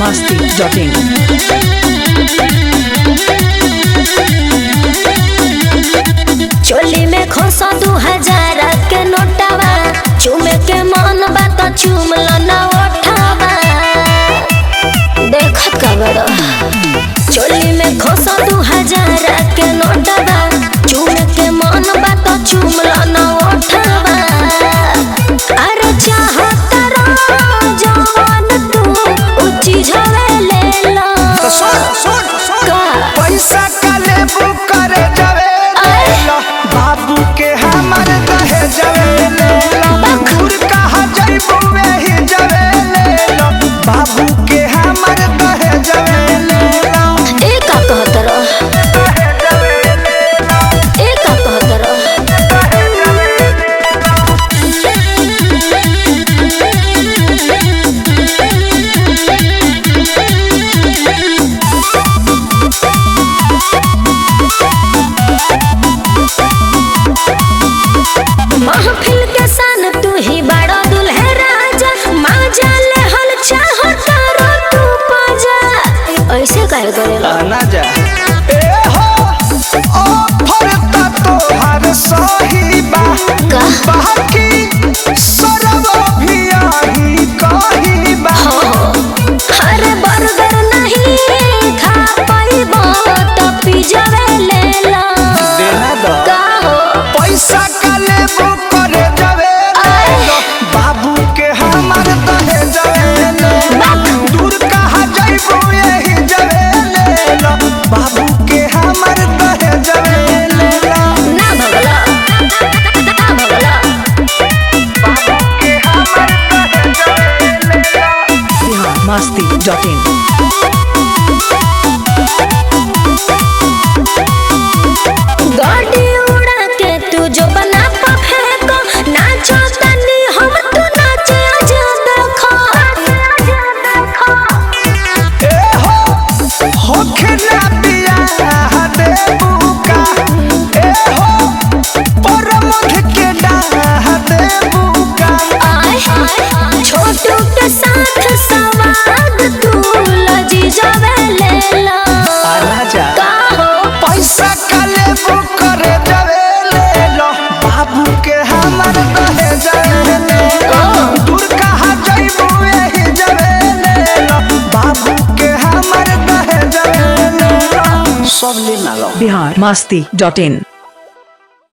masti.in. चोली में खोसा दू हजार के नोटावा चूमे के मन बा तो चूम लो ना ओठावा देखत का बड़ा चोली में खोसा दू हजार के नोटावा चूमे के मन बा तो चूम लो ना ओठावा अरे चाहत रहो जवान तू ऊंची झवे ले लो तो सुन सुन सुन का पैसा का लेबू करे जावे लेला बाबू के हमर दहे जावे लेला दूर कहा जाइबू वही जावे लेला बाबू के हमर दहे जावे लेला ए का कहत रहो दहे जावे लेला ए का कहत रहो दहे जावे लेला महफिल के सन तू ही बड़ा दुल्हे राजा माजा ले हल चाहो तारो तू पाजा ऐसे काहे करेला ना जा ए हो ऑफर ता तोहर सही बा का? बाकी सरब भी आही कही बा अरे बर्गर नहीं खा पाइबो तो पिज्जा ले ला देना दो का हो पैसा का लेबू करे जावे लेलो बाबू के हमर दहे जावे लेलो दूर कहा जाइबू यही जावे लेलो बाबू के हमर दहे जावे लेलो ना भगला ना भगला बाबू के हमर दहे जावे लेलो Bihar masti.in. गाड़ी उड़ा के तू जो बना पा फेंको नाचो तनी हम तू नाचे आजा देखो आजा देखो ए हो होखे ना बियाह देबू का ए हो परमध के डाह देबू का आय छोटू के साथ सवाद तू लजी जावे ले ला आना जा का हो पैसा का लेबू करे जावे ले लो बाबू के हमर दहे जावे ले लो दूर कहा जाइबू यही जावे ले लो बाबू के हमर दहे जावे ले लो सब ले ना लो Bihar masti.in.